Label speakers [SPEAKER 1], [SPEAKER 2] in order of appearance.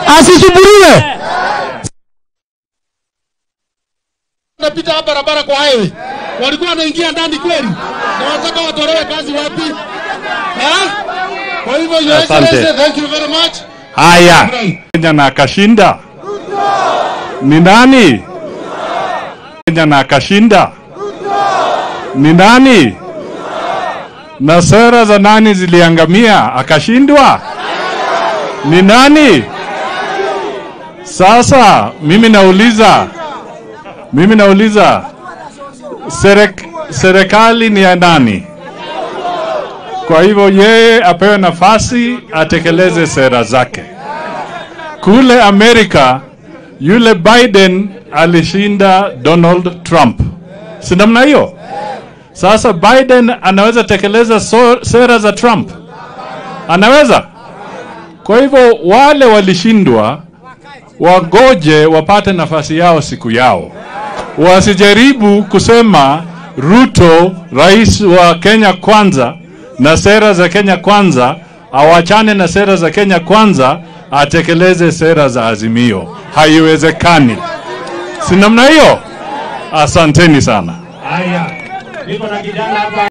[SPEAKER 1] asisumbuliwe.
[SPEAKER 2] napita hapa barabara kwa highway walikuwa wanaingia ndani kweli, na wataka watolewe kazi wapi? Ha? Kwa hivyo Your
[SPEAKER 3] Asante.
[SPEAKER 2] Excellency, thank you very much.
[SPEAKER 3] Haya, Kenya na akashinda ni nani? Kenya na akashinda ni nani? Na sera za nani ziliangamia akashindwa ni nani? Sasa mimi nauliza, mimi nauliza serek, serikali ni ya nani? Kwa hivyo yeye apewe nafasi atekeleze sera zake. Kule Amerika yule Biden alishinda Donald Trump, si namna hiyo? Sasa Biden anaweza tekeleza so, sera za Trump? Anaweza? Kwa hivyo wale walishindwa wagoje wapate nafasi yao siku yao, wasijaribu kusema Ruto, rais wa Kenya kwanza, na sera za Kenya kwanza, awachane na sera za Kenya kwanza, atekeleze sera za Azimio. Haiwezekani, si namna hiyo? Asanteni sana.
[SPEAKER 4] Haya, niko na kijana hapa